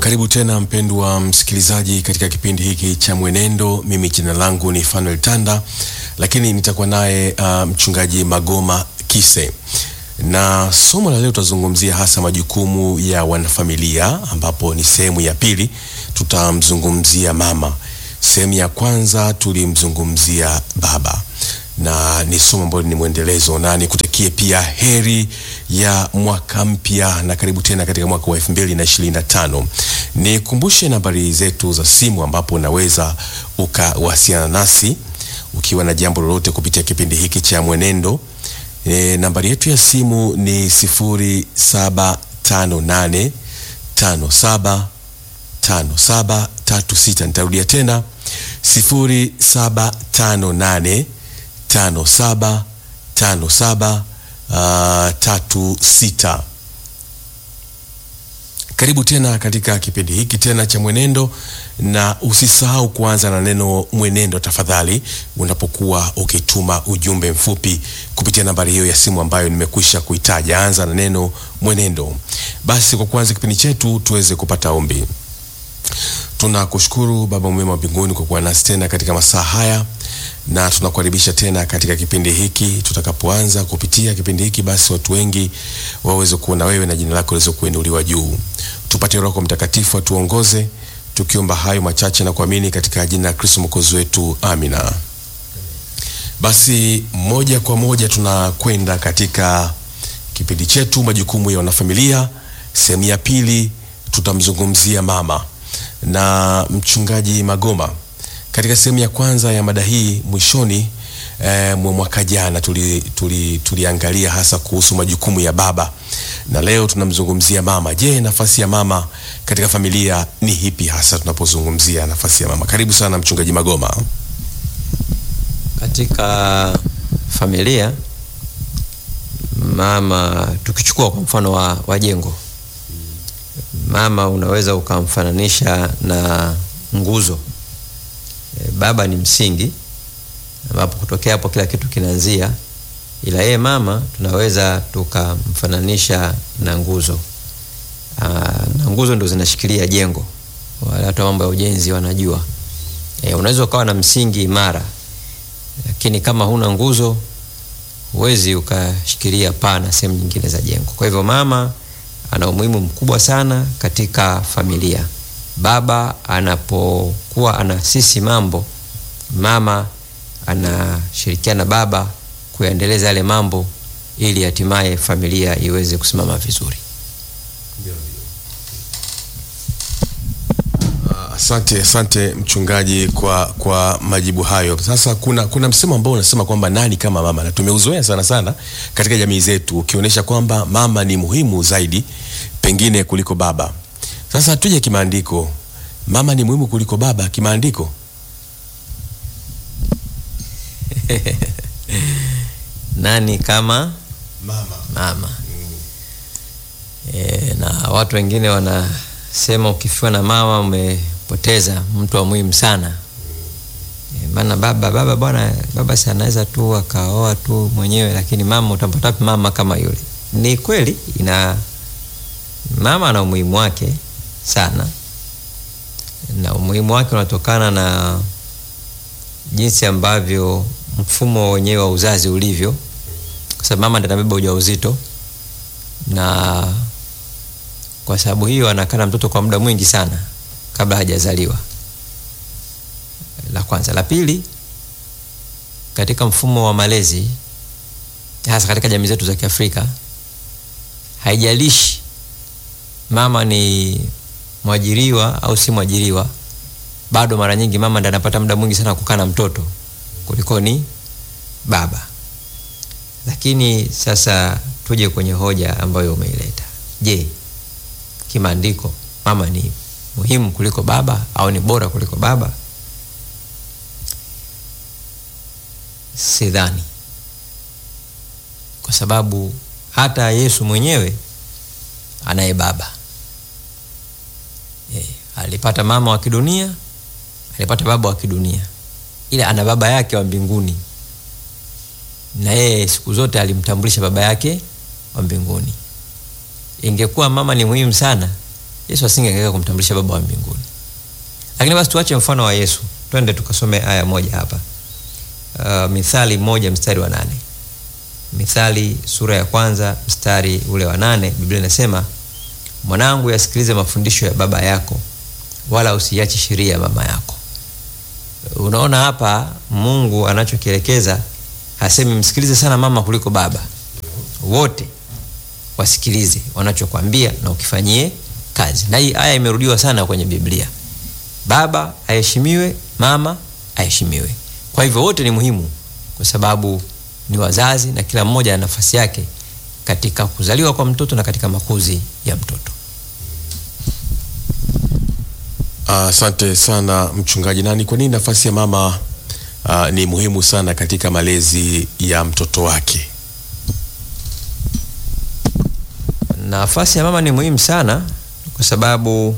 Karibu tena mpendwa msikilizaji katika kipindi hiki cha Mwenendo. Mimi jina langu ni Fanuel Tanda, lakini nitakuwa naye uh, mchungaji Magoma Kise, na somo la leo tutazungumzia hasa majukumu ya wanafamilia, ambapo ni sehemu ya pili. Tutamzungumzia mama. Sehemu ya kwanza tulimzungumzia baba na ni somo ambalo ni mwendelezo, na nikutakie pia heri ya mwaka mpya na karibu tena katika mwaka wa elfu mbili na ishirini na tano. Nikumbushe nambari zetu za simu ambapo unaweza ukawasiliana nasi ukiwa na jambo lolote kupitia kipindi hiki cha Mwenendo. E, nambari yetu ya simu ni sifuri saba tano nane tano saba tano saba tatu sita. Nitarudia tena sifuri saba tano nane tano saba tano saba uh, tatu sita. Karibu tena katika kipindi hiki tena cha Mwenendo, na usisahau kuanza na neno mwenendo tafadhali, unapokuwa ukituma ujumbe mfupi kupitia nambari hiyo ya simu ambayo nimekwisha kuitaja. Anza na neno mwenendo. Basi kwa kuanza kipindi chetu tuweze kupata ombi. Tunakushukuru Baba mwema wa mbinguni kwa kuwa nasi tena katika masaa haya na tunakukaribisha tena katika kipindi hiki. Tutakapoanza kupitia kipindi hiki, basi watu wengi waweze kuona wewe na jina lako liweze kuinuliwa juu. Tupate Roho Mtakatifu atuongoze, tukiomba hayo machache na kuamini katika jina la Kristo mwokozi wetu, amina. Basi moja kwa moja tunakwenda katika kipindi chetu majukumu ya wanafamilia. Sehemu ya pili tutamzungumzia mama na mchungaji Magoma. Katika sehemu ya kwanza ya mada hii mwishoni eh, mwa mwaka jana tuliangalia tuli, tuli hasa kuhusu majukumu ya baba, na leo tunamzungumzia mama. Je, nafasi ya mama katika familia ni hipi hasa tunapozungumzia nafasi ya mama? Karibu sana mchungaji Magoma. Katika familia mama, tukichukua kwa mfano wa, wa jengo, mama unaweza ukamfananisha na nguzo Baba ni msingi ambapo kutokea hapo kila kitu kinaanzia, ila yeye mama tunaweza tukamfananisha na nguzo. Aa, na nguzo ndo zinashikilia jengo. Wale watu mambo ya ujenzi wanajua. E, unaweza ukawa na msingi imara, lakini kama huna nguzo huwezi ukashikilia paa na sehemu nyingine za jengo. Kwa hivyo mama ana umuhimu mkubwa sana katika familia. Baba anapokuwa anasisi mambo, mama anashirikiana baba kuyaendeleza yale mambo ili hatimaye familia iweze kusimama vizuri. Asante, asante mchungaji kwa kwa majibu hayo. Sasa kuna kuna msemo ambao unasema kwamba nani kama mama, na tumeuzoea sana sana katika jamii zetu, ukionyesha kwamba mama ni muhimu zaidi pengine kuliko baba. Sasa tuje kimaandiko, mama ni muhimu kuliko baba kimaandiko? Nani kama Mama. mama? E, na watu wengine wanasema ukifiwa na mama umepoteza mtu wa muhimu sana. E, maana baba baba bwana baba si anaweza tu akaoa tu mwenyewe, lakini mama utampata wapi mama kama yule? Ni kweli ina mama ana umuhimu wake sana na umuhimu wake unatokana na jinsi ambavyo mfumo wenyewe wa uzazi ulivyo, kwa sababu mama ndiye anabeba ujauzito, na kwa sababu hiyo anakaa na mtoto kwa muda mwingi sana kabla hajazaliwa. La kwanza. La pili, katika mfumo wa malezi, hasa katika jamii zetu za Kiafrika, haijalishi mama ni mwajiriwa au si mwajiriwa, bado mara nyingi mama ndiye anapata muda mwingi sana kukaa na mtoto kuliko ni baba. Lakini sasa tuje kwenye hoja ambayo umeileta. Je, kimaandiko mama ni muhimu kuliko baba au ni bora kuliko baba? Sidhani, kwa sababu hata Yesu mwenyewe anaye baba e, alipata mama wa kidunia, alipata baba wa kidunia, ila ana baba yake wa mbinguni, na yeye siku zote alimtambulisha baba yake wa mbinguni. Ingekuwa mama ni muhimu sana, Yesu asingeweza kumtambulisha Baba wa mbinguni. Lakini basi tuache mfano wa Yesu, twende tukasome aya moja hapa. Uh, Mithali moja mstari wa nane. Mithali sura ya kwanza mstari ule wa nane, Biblia inasema mwanangu, yasikilize mafundisho ya baba yako, wala usiache sheria ya mama yako. Unaona hapa Mungu anachokielekeza, hasemi msikilize sana mama kuliko baba, wote wasikilize wanachokwambia na ukifanyie kazi. Na hii aya imerudiwa sana kwenye Biblia, baba aheshimiwe, mama aheshimiwe. Kwa hivyo wote ni muhimu, kwa sababu ni wazazi na kila mmoja ana nafasi yake katika kuzaliwa kwa mtoto na katika makuzi ya mtoto. Asante sana mchungaji. Na ni kwa nini nafasi ya mama uh, ni muhimu sana katika malezi ya mtoto wake? Nafasi ya mama ni muhimu sana kwa sababu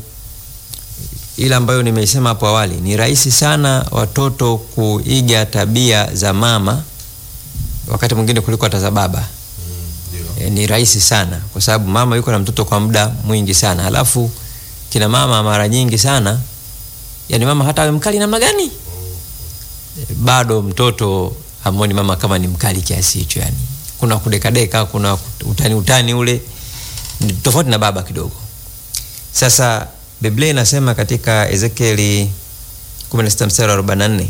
ile ambayo nimeisema hapo awali, ni rahisi sana watoto kuiga tabia za mama wakati mwingine kuliko hata za baba. E, ni rahisi sana kwa sababu mama yuko na mtoto kwa muda mwingi sana, halafu kina mama mara nyingi sana, yani mama hata awe mkali namna gani, e, bado mtoto amoni mama kama ni mkali kiasi hicho. Yani kuna kudekadeka, kuna utani utani ule, ni tofauti na baba kidogo. Sasa Biblia inasema katika Ezekieli 16 mstari wa 44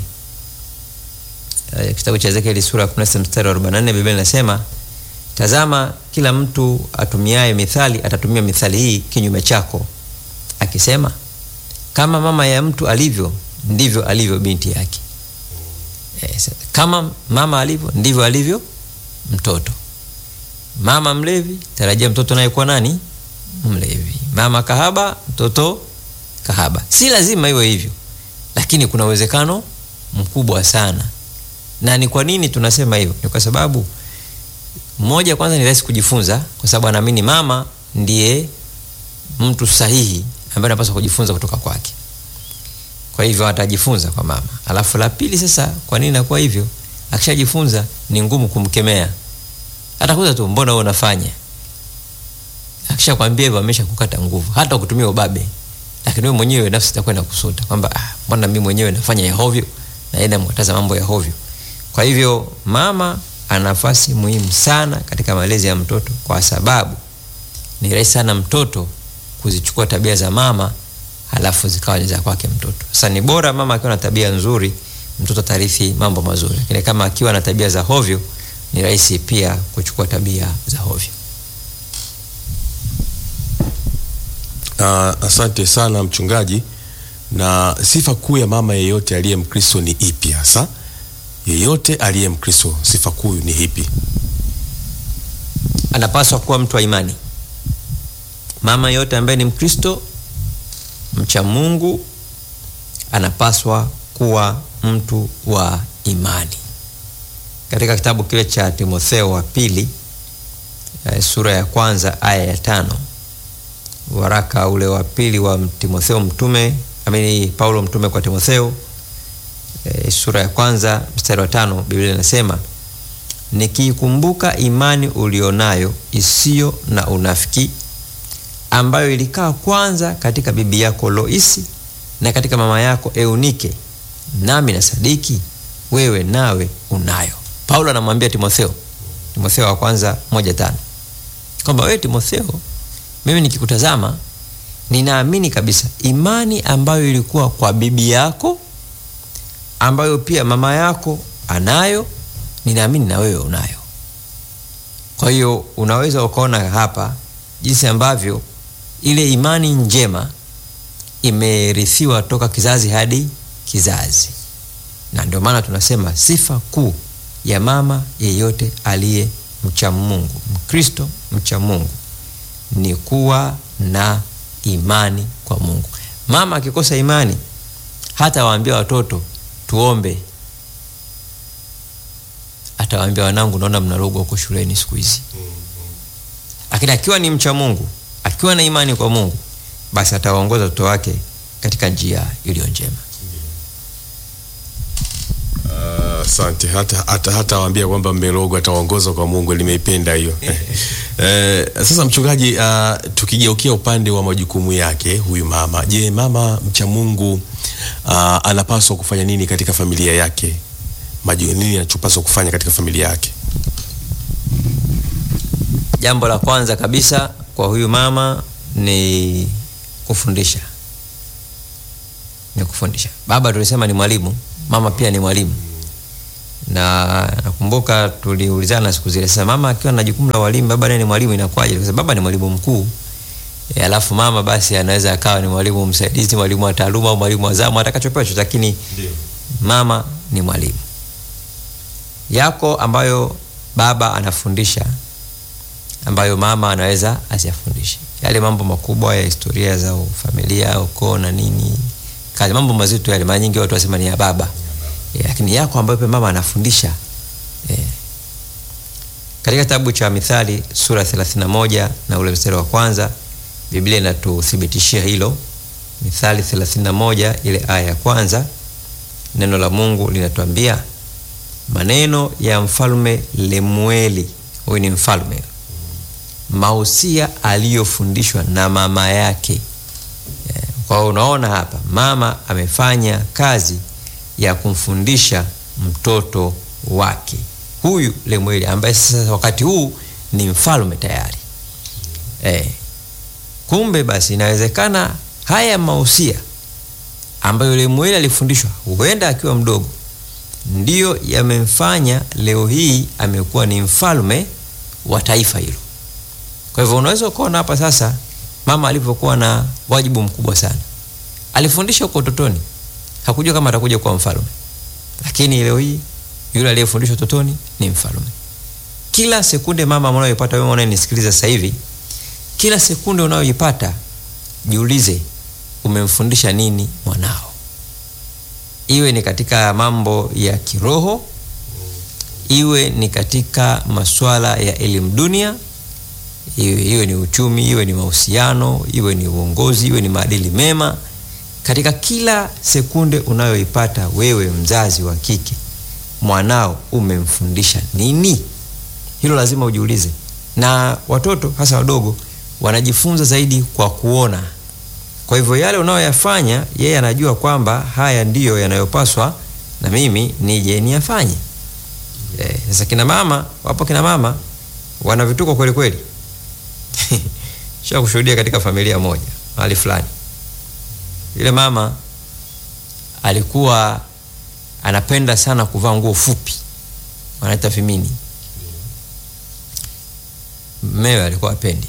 Uh, kitabu cha Ezekieli sura ya 16 mstari wa 44, Biblia inasema tazama, kila mtu atumiaye mithali atatumia mithali hii kinyume chako, akisema, kama mama ya mtu alivyo ndivyo alivyo binti yake. Yes. Kama mama alivyo ndivyo alivyo mtoto. Mama mlevi, tarajia mtoto naye kuwa nani? Mlevi. Mama kahaba, mtoto kahaba. Si lazima iwe hivyo, lakini kuna uwezekano mkubwa sana na ni kwa nini tunasema hivyo? Ni kwa sababu moja, kwanza ni rahisi kujifunza, kwa sababu anaamini mama ndiye mtu sahihi ambaye anapaswa kujifunza kutoka kwake. Kwa hivyo atajifunza kwa mama. Alafu la pili, sasa kwa nini inakuwa hivyo? Akishajifunza ni ngumu kumkemea, atakuza tu, mbona wewe unafanya? Akishakwambia hivyo, amesha kukata nguvu, hata kutumia ubabe, lakini wewe mwenyewe nafsi itakwenda kusuta kwamba ah, mbona mimi mwenyewe nafanya ya hovyo, naenda mkataza mambo ya hovyo. Kwa hivyo mama ana nafasi muhimu sana katika malezi ya mtoto, kwa sababu ni rahisi sana mtoto kuzichukua tabia za mama halafu zikawa za kwake mtoto. Sasa ni bora mama akiwa na tabia nzuri, mtoto atarithi mambo mazuri, lakini kama akiwa na tabia za hovyo, ni rahisi pia kuchukua tabia za hovyo. Uh, asante sana mchungaji. Na sifa kuu ya mama yeyote aliye Mkristo ni ipi hasa? Yeyote aliye Mkristo sifa kuu ni ipi? Anapaswa kuwa mtu wa imani. Mama yote ambaye ni Mkristo mcha Mungu anapaswa kuwa mtu wa imani. Katika kitabu kile cha Timotheo wa pili eh, sura ya kwanza aya ya tano waraka ule wa pili wa Timotheo mtume amini Paulo mtume kwa Timotheo e, sura ya kwanza mstari wa tano Biblia inasema nikiikumbuka imani ulionayo isiyo na unafiki ambayo ilikaa kwanza katika bibi yako Loisi na katika mama yako Eunike, nami na sadiki wewe nawe unayo. Paulo anamwambia Timotheo, Timotheo wa kwanza moja tano kwamba wewe Timotheo, mimi nikikutazama ninaamini kabisa imani ambayo ilikuwa kwa bibi yako ambayo pia mama yako anayo, ninaamini na wewe unayo. Kwa hiyo unaweza ukaona hapa jinsi ambavyo ile imani njema imerithiwa toka kizazi hadi kizazi, na ndio maana tunasema sifa kuu ya mama yeyote aliye mcha Mungu, Mkristo mcha Mungu ni kuwa na imani kwa Mungu. Mama akikosa imani, hata waambia watoto tuombe, atawaambia wanangu, naona mnarogwa huko shuleni siku hizi. Lakini akiwa ni mcha Mungu, akiwa na imani kwa Mungu, basi atawaongoza watoto wake katika njia iliyo njema. Uh, Asante. hata hata hata waambia kwamba mmerogwa, atawaongoza kwa Mungu. Limeipenda hiyo. Eh, sasa mchungaji, uh, tukigeukia upande wa majukumu yake huyu mama, je, mama mcha Mungu uh, anapaswa kufanya nini katika familia yake? Maju, nini anachopaswa kufanya katika familia yake? Jambo la kwanza kabisa kwa huyu mama ni kufundisha, ni kufundisha. Baba tulisema ni mwalimu, mama pia ni mwalimu, na nakumbuka tuliulizana siku zile, sasa mama akiwa na jukumu la walimu, baba naye ni mwalimu, inakuwaje? Kwa sababu baba ni mwalimu mkuu e, alafu mama basi anaweza akawa ni mwalimu msaidizi, mwalimu wa taaluma au mwalimu wa zamu, atakachopewa chochote, lakini mama ni mwalimu. Yako ambayo baba anafundisha ambayo mama anaweza asiyafundishe, yale mambo makubwa ya historia za familia, ukoo na nini, kazi, mambo mazito yale, mara nyingi watu wasema ni ya baba e, lakini yako ambayo pia mama anafundisha e. Katika kitabu cha Mithali sura 31 na ule mstari wa kwanza Biblia inatuthibitishia hilo. Mithali 31 ile aya ya kwanza, neno la Mungu linatuambia maneno ya mfalme Lemueli, huyu ni mfalme, mausia aliyofundishwa na mama yake. Kwa hiyo unaona hapa mama amefanya kazi ya kumfundisha mtoto wake huyu Lemueli, ambaye sasa wakati huu ni mfalme tayari e. Kumbe basi inawezekana haya mausia ambayo Lemueli alifundishwa huenda akiwa mdogo ndiyo yamemfanya leo hii amekuwa ni mfalme wa taifa hilo. Kwa hivyo unaweza ukaona hapa sasa mama alivyokuwa na wajibu mkubwa sana. Alifundisha huko utotoni, hakujua kama atakuja kuwa mfalme, lakini leo hii yule aliyefundishwa utotoni ni mfalme. Kila sekunde mama unayoipata wewe unayenisikiliza sasa hivi, kila sekunde unayoipata jiulize, umemfundisha nini mwanao? Iwe ni katika mambo ya kiroho, iwe ni katika masuala ya elimu dunia, iwe, iwe ni uchumi, iwe ni mahusiano, iwe ni uongozi, iwe ni maadili mema. Katika kila sekunde unayoipata wewe, mzazi wa kike, mwanao umemfundisha nini? Hilo lazima ujiulize. Na watoto hasa wadogo wanajifunza zaidi kwa kuona. Kwa hivyo yale unayoyafanya yeye anajua kwamba haya ndiyo yanayopaswa na mimi nije niyafanye. Sasa e, kina mama wapo, kina mama wana vituko kweli kweli. Sha kushuhudia katika familia moja mahali fulani, yule mama alikuwa anapenda sana kuvaa nguo fupi, wanaita vimini. Mmewe alikuwa apendi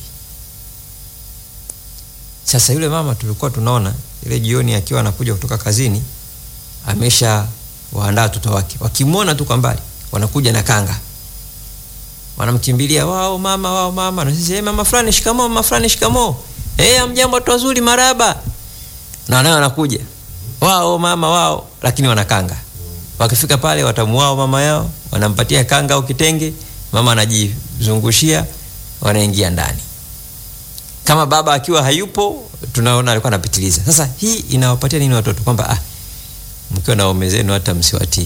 sasa yule mama tulikuwa tunaona ile jioni akiwa anakuja kutoka kazini, amesha waandaa watoto wake, wakimwona tu kwa mbali wanakuja na kanga, wanamkimbilia wao mama, wao mama, na sisi hey, mama fulani shikamoo, mama fulani shikamoo, eh, amjambo, watu wazuri, maraba, na nayo wanakuja wao mama wao, lakini wanakanga. Wakifika pale watamuao mama yao, wanampatia kanga au kitenge, mama anajizungushia, wanaingia ndani kama baba akiwa hayupo, tunaona alikuwa anapitiliza. Sasa hii inawapatia nini watoto? Kwamba ah, mkiwa na waume zenu hata msiwatii.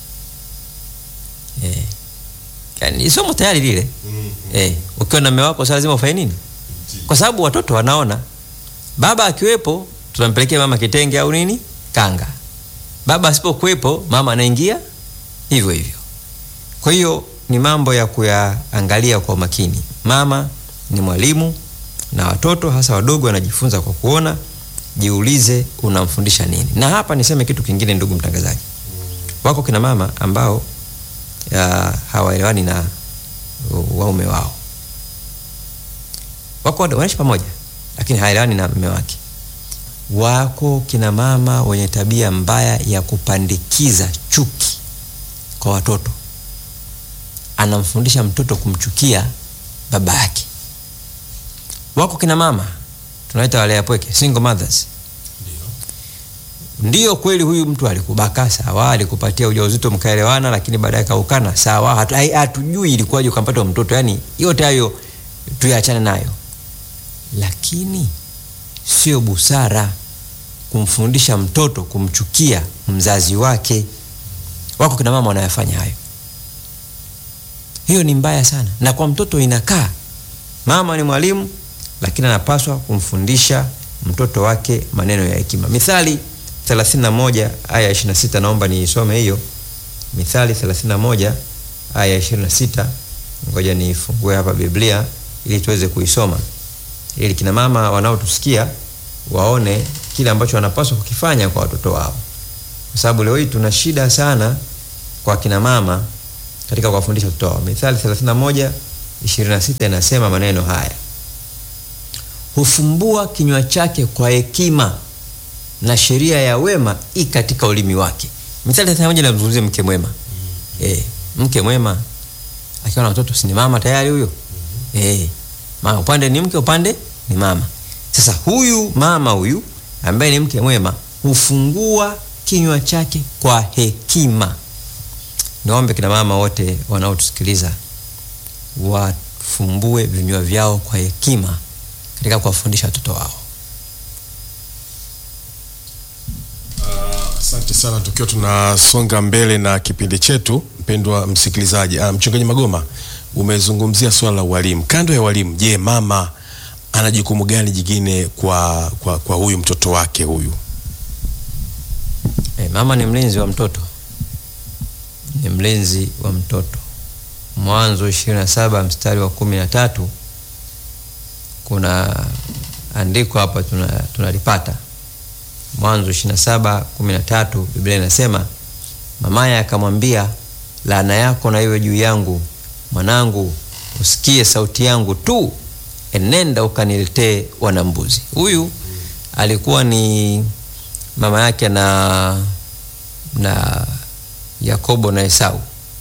Eh, yani somo tayari lile. Eh, ukiwa na mume wako sasa lazima ufanye nini? Kwa sababu watoto wanaona baba akiwepo, tunampelekea mama kitenge au nini, kanga. Baba asipokuwepo, mama anaingia hivyo hivyo. Kwa hiyo ni mambo ya kuyaangalia kwa makini. Mama ni mwalimu na watoto hasa wadogo wanajifunza kwa kuona. Jiulize unamfundisha nini. Na hapa niseme kitu kingine, ndugu mtangazaji, wako kina mama ambao hawaelewani na waume wao, wako wanaishi pamoja, lakini haelewani na mume wake. Wako kina mama wenye tabia mbaya ya kupandikiza chuki kwa watoto, anamfundisha mtoto kumchukia baba yake. Wako kina mama tunaita walea pweke, single mothers. Ndiyo kweli, huyu mtu alikubaka sawa, alikupatia ujauzito mkaelewana, lakini baadaye kaukana sawa, hatujui ilikuwaje ukampata mtoto. Yani yote hayo tuyaachane nayo, lakini sio busara kumfundisha mtoto kumchukia mzazi wake. Wako kina mama wanayafanya hayo. Hiyo ni mbaya sana, na kwa mtoto inakaa. Mama ni mwalimu, lakini anapaswa kumfundisha mtoto wake maneno ya hekima. Mithali 31 aya 26, naomba niisome hiyo. Mithali 31 aya 26. Ngoja nifungue hapa Biblia ili tuweze kuisoma, ili kina mama wanaotusikia waone kile ambacho wanapaswa kukifanya kwa watoto wao, kwa sababu leo hii tuna shida sana kwa kina mama katika kuwafundisha watoto wao. Mithali 31 26 inasema maneno haya: hufumbua kinywa chake kwa hekima na sheria ya wema i katika ulimi wake. Mithali 31 inamzungumzia mke mwema. Eh, mke mwema akiwa na watoto si ni mama tayari huyo? Eh, mama upande ni mke, upande ni mama. Sasa huyu mama huyu ambaye ni mke mwema hufungua kinywa chake kwa hekima. Niombe kina mama wote wanaotusikiliza wafumbue vinywa vyao kwa hekima katika kuwafundisha watoto wao. Asante sana, tukiwa tunasonga mbele na kipindi chetu, mpendwa msikilizaji. Uh, mchungaji Magoma, umezungumzia swala la walimu. Kando ya walimu, je, mama ana jukumu gani jingine kwa, kwa, kwa huyu mtoto wake huyu? Eh, mama ni mlinzi wa mtoto, ni mlinzi wa mtoto. Mwanzo 27 mstari wa kumi na tatu kuna andiko hapa tunalipata tuna Mwanzo 27 13, Biblia inasema mamaye akamwambia, laana yako na iwe juu yangu, mwanangu, usikie sauti yangu tu, enenda ukaniletee wanambuzi. Huyu alikuwa ni mama yake na na Yakobo na Esau,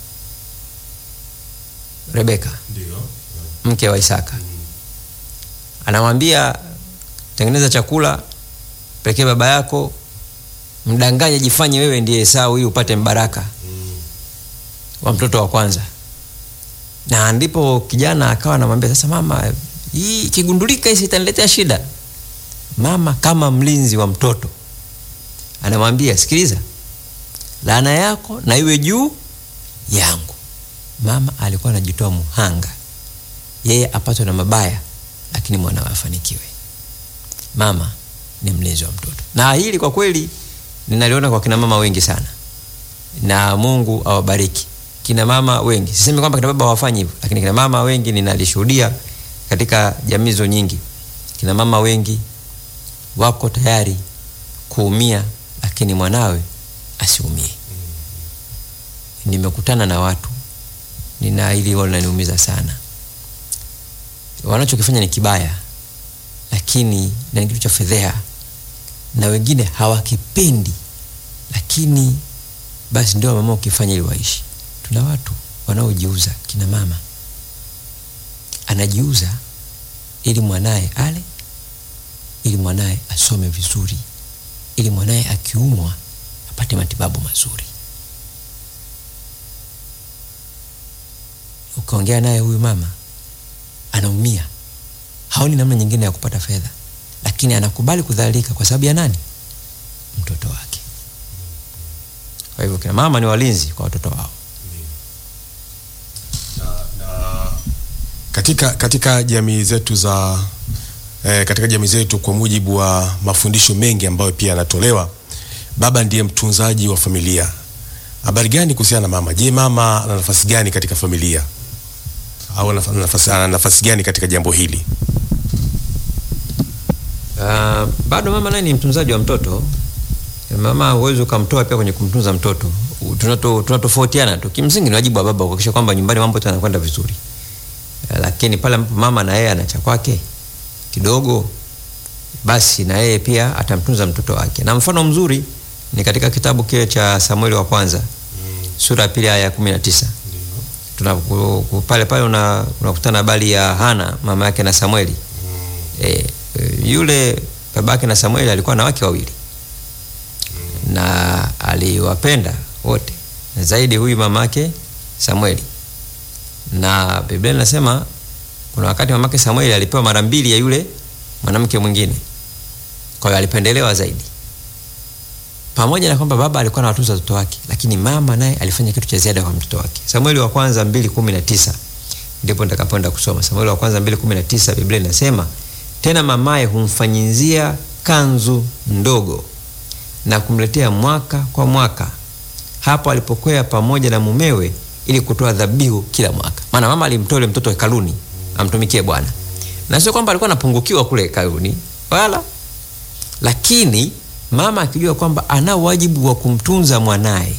Rebeka mke wa Isaka. Anamwambia, tengeneza chakula pelekee baba yako, mdanganye, jifanye wewe ndiye Esau ili upate mbaraka mm. wa mtoto wa kwanza. Na ndipo kijana akawa anamwambia sasa, mama, hii kigundulika hisi itaniletea shida. Mama kama mlinzi wa mtoto anamwambia, sikiliza, laana yako na iwe juu yangu. Mama alikuwa anajitoa muhanga, yeye apatwe na mabaya, lakini mwanawe afanikiwe. Mama ni mlinzi wa mtoto, na hili kwa kweli ninaliona kwa kina mama wengi sana, na Mungu awabariki kina mama wengi. Sisemi kwamba kina baba hawafanyi hivyo, lakini kina mama wengi ninalishuhudia katika jamii zo nyingi. Kina mama wengi wako tayari kuumia, lakini mwanawe asiumie. Nimekutana na watu, nina hili linaniumiza sana. Wanachokifanya ni kibaya, lakini na ni kitu cha fedheha na wengine hawakipendi, lakini basi ndio mama ukifanya ili waishi. Tuna watu wanaojiuza, kina mama anajiuza ili mwanaye ale, ili mwanaye asome vizuri, ili mwanaye akiumwa apate matibabu mazuri. Ukaongea naye huyu mama anaumia, haoni namna nyingine ya kupata fedha lakini anakubali kudhalilika kwa sababu ya nani? Mtoto wake. Kwa hivyo kina mama ni walinzi kwa watoto wao. Na, na, katika, katika jamii zetu za eh, katika jamii zetu kwa mujibu wa mafundisho mengi ambayo pia yanatolewa, baba ndiye mtunzaji wa familia. Habari gani kuhusiana na mama? Je, mama ana nafasi gani katika familia au ana nafasi, ana nafasi gani katika jambo hili? Uh, bado mama naye ni mtunzaji wa mtoto. Mama huwezi ukamtoa pia kwenye kumtunza mtoto. Tunatofautiana tu. Kimsingi ni wajibu wa baba kuhakikisha kwamba nyumbani mambo yote yanakwenda vizuri, uh, lakini pale ambapo mama na yeye ana cha kwake kidogo, basi na yeye pia atamtunza mtoto wake, na mfano mzuri ni katika kitabu kile cha Samueli wa kwanza mm. sura ya pili aya ya kumi na tisa tuna pale pale unakutana una habari ya Hana mama yake na Samueli mm. e, yule babake na Samueli alikuwa na wake wawili mm. na aliwapenda wote zaidi huyu mamake Samueli, na Biblia inasema kuna wakati mamake Samueli alipewa mara mbili ya yule mwanamke mwingine, kwa hiyo alipendelewa zaidi. pamoja na kwamba baba alikuwa anawatunza watoto wake, lakini mama naye alifanya kitu cha ziada kwa mtoto wake. Samueli wa kwanza 2:19 ndipo nitakapoenda kusoma. Samueli wa kwanza 2:19 Biblia inasema, tena mamaye humfanyizia kanzu ndogo na kumletea mwaka kwa mwaka hapo alipokwea pamoja na mumewe ili kutoa dhabihu kila mwaka. Maana mama alimtoa yule mtoto hekaluni amtumikie Bwana, na sio kwamba alikuwa anapungukiwa kule hekaluni wala, lakini mama akijua kwamba ana wajibu wa kumtunza mwanaye.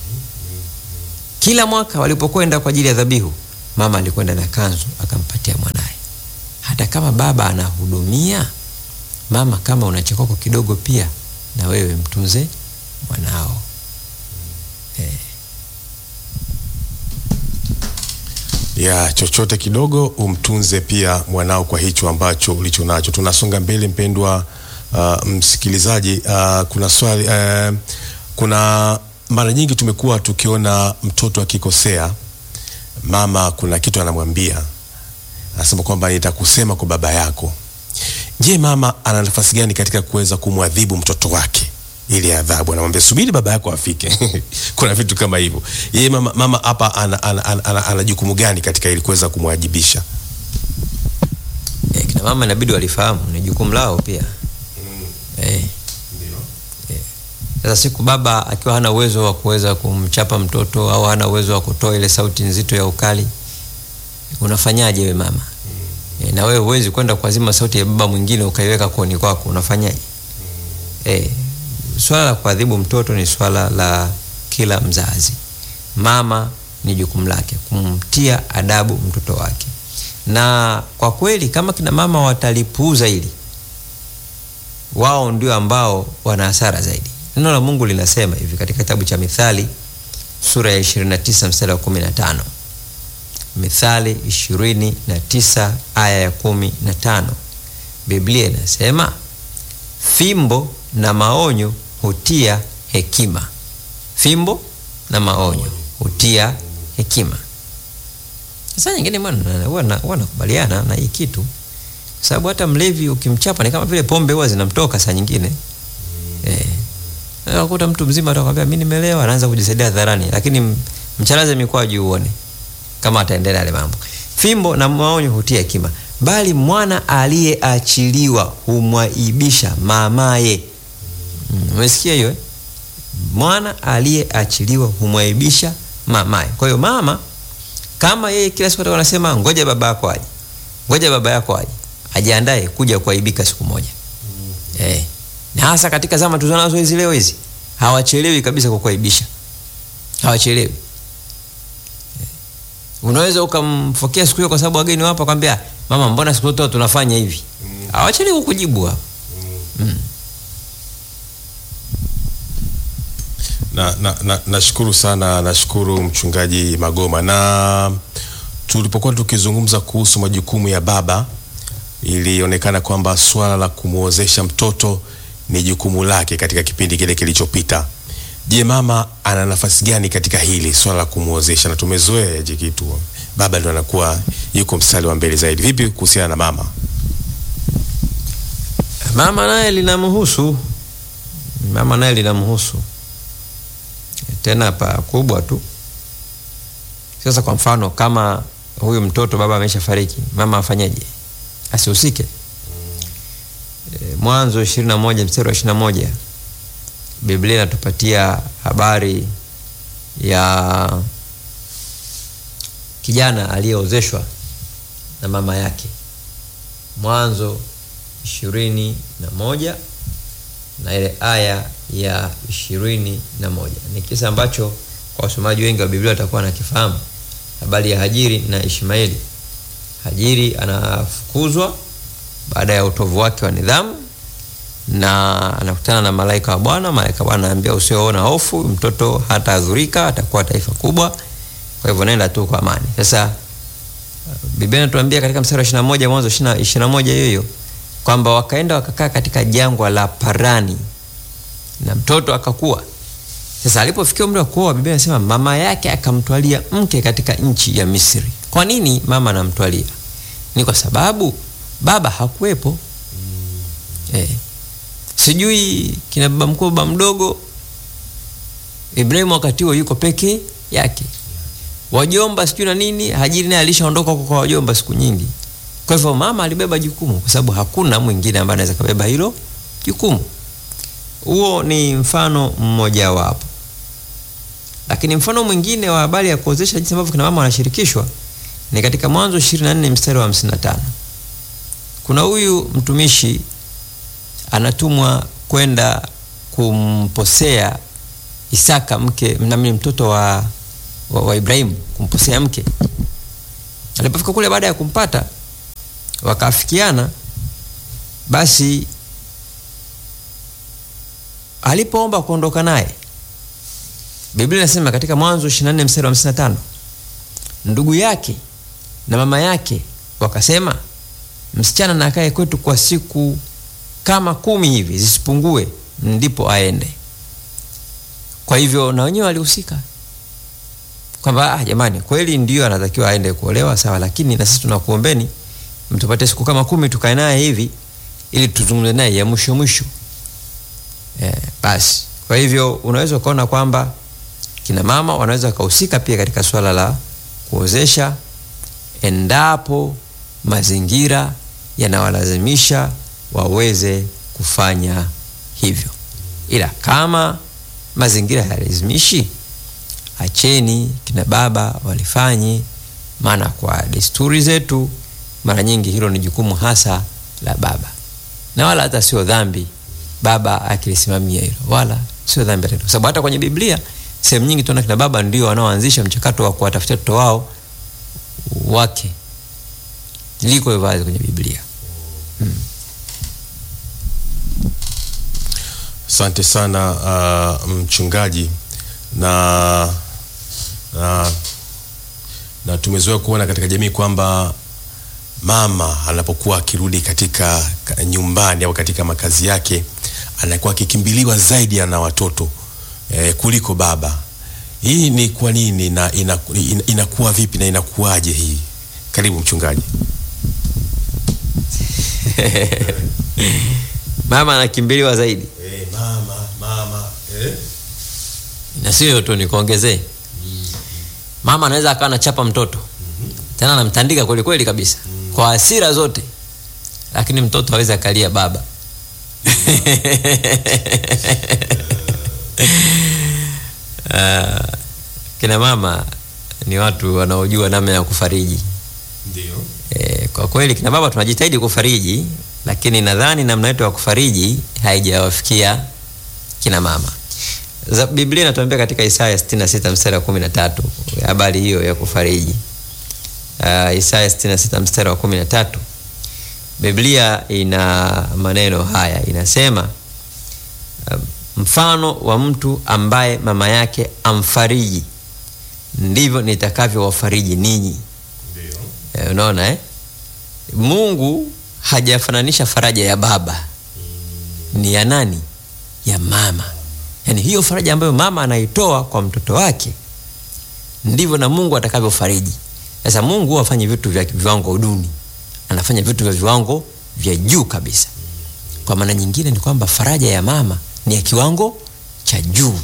Kila mwaka walipokwenda kwa ajili ya dhabihu, mama alikwenda na kanzu akampatia mwanaye. Hata kama baba anahudumia, mama, kama una chakoko kidogo, pia na wewe mtunze mwanao eh. ya chochote kidogo umtunze pia mwanao kwa hicho ambacho ulicho nacho. Tunasonga mbele mpendwa uh, msikilizaji. Uh, kuna swali uh, kuna mara nyingi tumekuwa tukiona mtoto akikosea, mama kuna kitu anamwambia, anasema kwamba nitakusema kwa baba yako. Je, mama ana nafasi gani katika kuweza kumwadhibu mtoto wake? Ile adhabu anamwambia subiri baba yako afike. Kuna vitu kama hivyo. Yeye mama mama hapa ana, ana, ana, ana, ana jukumu gani katika ili kuweza kumwajibisha? Eh, kina mama inabidi walifahamu ni jukumu lao pia eh. Sasa siku baba akiwa hana uwezo wa kuweza kumchapa mtoto au hana uwezo wa kutoa ile sauti nzito ya ukali, unafanyaje we mama? E, na wewe huwezi kwenda kuazima sauti ya baba mwingine ukaiweka koni kwako, unafanyaje? E, swala la kuadhibu mtoto ni swala la kila mzazi. Mama ni jukumu lake kumtia adabu mtoto wake, na kwa kweli kama kina mama watalipuuza hili, wao ndio ambao wana hasara zaidi. Neno la Mungu linasema hivi katika kitabu cha Mithali sura ya 29 mstari wa 15. Mithali 29 aya ya 15. Biblia inasema fimbo na maonyo hutia hekima. Fimbo na maonyo hutia hekima. Sasa nyingine bwana, huwa nakubaliana na hii kitu, kwa sababu hata mlevi ukimchapa ni kama vile pombe huwa zinamtoka saa nyingine eh. Unakuta mtu mzima atakwambia mimi nimelewa, anaanza kujisaidia hadharani, lakini mcharaze mikoa juu uone kama ataendelea yale mambo. Fimbo na maonyo hutia hekima, bali mwana aliyeachiliwa humwaibisha mamaye. Umesikia hiyo eh? Mwana aliyeachiliwa humwaibisha mamaye. Kwa hiyo mama kama yeye kila siku atakuwa anasema ngoja baba yako aje, ngoja baba yako aje, ajiandae kuja kuaibika siku moja mm. eh na hasa katika zama tulizonazo hizi leo hizi hawachelewi kabisa kukuaibisha, hawachelewi. Unaweza ukamfokea siku hiyo kwa sababu wageni wapo, akwambia mama, mbona siku zote tunafanya hivi? Hawachelewi kukujibu hapo. Mm. Na, na, na, nashukuru sana, nashukuru mchungaji Magoma. Na tulipokuwa tukizungumza kuhusu majukumu ya baba, ilionekana kwamba swala la kumwozesha mtoto ni jukumu lake katika kipindi kile kilichopita. Je, mama ana nafasi gani katika hili swala la kumwozesha? Na tumezoea hichi kitu, baba ndo anakuwa yuko mstari wa mbele zaidi. Vipi kuhusiana na mama? Mama naye linamhusu, mama naye linamhusu tena pakubwa tu. Sasa kwa mfano, kama huyu mtoto baba amesha fariki, mama afanyeje? Asihusike? Mwanzo 21 mstari wa 21, Biblia inatupatia habari ya kijana aliyeozeshwa na mama yake. Mwanzo ishirini na moja na ile aya ya ishirini na moja ni kisa ambacho kwa wasomaji wengi wa Biblia watakuwa nakifahamu, habari ya Hajiri na Ishmaeli. Hajiri anafukuzwa baada ya utovu wake wa nidhamu na anakutana na malaika wa Bwana. Malaika wa Bwana anaambia usioona hofu, mtoto hata adhurika, atakuwa taifa kubwa, kwa hivyo nenda tu kwa amani. Sasa Biblia inatuambia katika mstari wa 21 Mwanzo 21 hiyo hiyo kwamba wakaenda wakakaa katika jangwa la Parani na mtoto akakua. Sasa alipofikia umri wa kuoa, Biblia inasema mama yake akamtwalia mke katika nchi ya Misri. Kwa nini mama anamtwalia? Ni kwa sababu baba hakuwepo. Mm. Eh. Sijui kina baba mkuu baba mdogo Ibrahimu wakati huo yuko peke yake, wajomba sijui na nini. Hajiri naye alishaondoka huko kwa wajomba siku nyingi. Kwa hivyo mama alibeba jukumu, kwa sababu hakuna mwingine ambaye anaweza kabeba hilo jukumu. Huo ni mfano mmoja wapo, lakini mfano mwingine wa habari ya kuozesha, jinsi ambavyo kina mama wanashirikishwa ni katika Mwanzo 24 mstari wa 55. Kuna huyu mtumishi anatumwa kwenda kumposea Isaka mke nami mtoto wa, wa, wa Ibrahimu kumposea mke. Alipofika kule baada ya kumpata wakaafikiana, basi alipoomba kuondoka naye, Biblia inasema katika Mwanzo 24 mstari wa 55, ndugu yake na mama yake wakasema, msichana na akae kwetu kwa siku kama kumi hivi zisipungue, ndipo aende. Kwa hivyo na wenyewe walihusika kwamba ah, jamani, kweli ndio anatakiwa aende kuolewa sawa, lakini na sisi tunakuombeni mtupate siku kama kumi tukae naye hivi ili tuzungumze naye ya mwisho mwisho. Eh, basi kwa hivyo unaweza ukaona kwamba kina mama wanaweza wakahusika pia katika swala la kuozesha endapo mazingira yanawalazimisha waweze kufanya hivyo, ila kama mazingira hayalazimishi, acheni kina baba walifanye, maana kwa desturi zetu mara nyingi hilo ni jukumu hasa la baba, na wala hata sio dhambi baba akilisimamia hilo, wala sio dhambi hata, kwa sababu hata kwenye Biblia sehemu nyingi tunaona kina baba ndio wanaoanzisha mchakato wa kuwatafutia watoto wao wake, liko hivyo wazi kwenye Biblia. Hmm. Asante sana uh, mchungaji na, na, na tumezoea kuona katika jamii kwamba mama anapokuwa akirudi katika nyumbani au katika makazi yake anakuwa akikimbiliwa zaidi na watoto eh, kuliko baba. Hii ni kwa nini na inakuwa ina, ina vipi na inakuwaje hii? Karibu mchungaji. Mama anakimbiliwa zaidi eh, mama, mama, eh? na sio tu nikuongezee, mama anaweza akawa anachapa mtoto mm -hmm. tena anamtandika kweli kweli kabisa mm -hmm. kwa hasira zote, lakini mtoto hawezi akalia baba Uh, kina mama ni watu wanaojua namna ya kufariji. Ndio. E, kwa kweli kina baba tunajitahidi kufariji, lakini nadhani namna yetu ya kufariji haijawafikia kina mama. Za Biblia inatuambia katika Isaya 66 mstari wa 13 habari hiyo ya kufariji. Uh, Isaya 66 mstari wa 13 Biblia ina maneno haya, inasema uh, mfano wa mtu ambaye mama yake amfariji ndivyo nitakavyowafariji ninyi. E, unaona eh? Mungu hajafananisha faraja ya baba mm. Ni ya nani? Ya mama. Yaani hiyo faraja ambayo mama anaitoa kwa mtoto wake ndivyo na Mungu atakavyofariji. Sasa Mungu hafanyi vitu vya viwango duni, anafanya vitu vya viwango vya juu kabisa. Kwa maana nyingine ni kwamba faraja ya mama ni ya kiwango cha juu.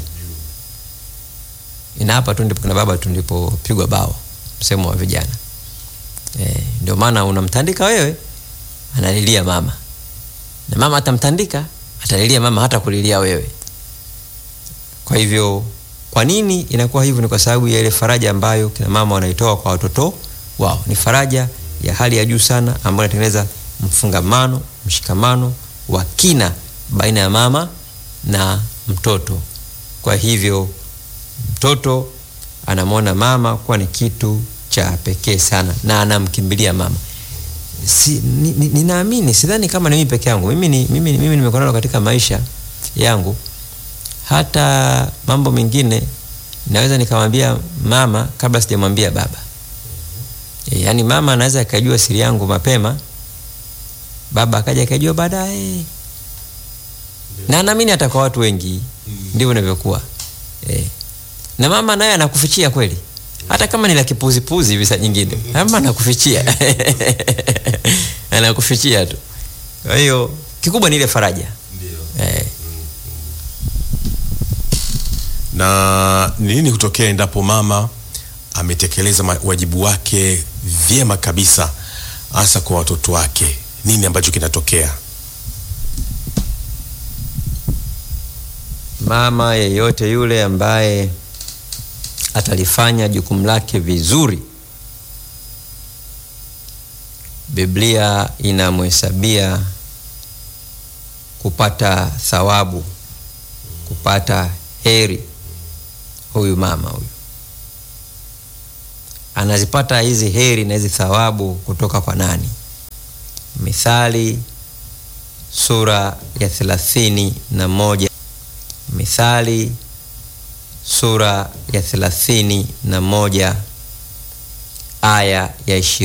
Ina hapa tu ndipo kuna baba tu ndipopigwa bao, msemo wa vijana e, ndio maana unamtandika wewe, analilia mama, na mama atamtandika, atalilia mama, hata kulilia wewe. Kwa hivyo, kwa nini inakuwa hivyo? Ni kwa sababu ya ile faraja ambayo kina mama wanaitoa kwa watoto wao. Ni faraja ya hali ya juu sana ambayo inatengeneza mfungamano, mshikamano wa kina baina ya mama na mtoto. Kwa hivyo mtoto anamwona mama kuwa ni kitu cha pekee sana na anamkimbilia mama. Si, ninaamini ni, ni sidhani kama ni mimi peke yangu. Mimi ni mimi, mimi nimekuwa katika maisha yangu, hata mambo mengine naweza nikamwambia mama kabla sijamwambia baba. E, yaani mama anaweza akajua siri yangu mapema, baba akaja akajua baadaye na naamini hata kwa watu wengi ndivyo inavyokuwa e. Na mama naye anakufichia kweli, hata kama ni la kipuzipuzi hivi saa nyingine, mama anakufichia anakufichia tu. Kwa hiyo kikubwa ni ile faraja e. na ni nini hutokea endapo mama ametekeleza ma- wajibu wake vyema kabisa, hasa kwa watoto wake? Nini ambacho kinatokea? Mama yeyote yule ambaye atalifanya jukumu lake vizuri, Biblia inamhesabia kupata thawabu, kupata heri. Huyu mama huyu anazipata hizi heri na hizi thawabu kutoka kwa nani? Mithali sura ya thelathini na moja Mithali sura ya thelathini na moja aya ya ishirini.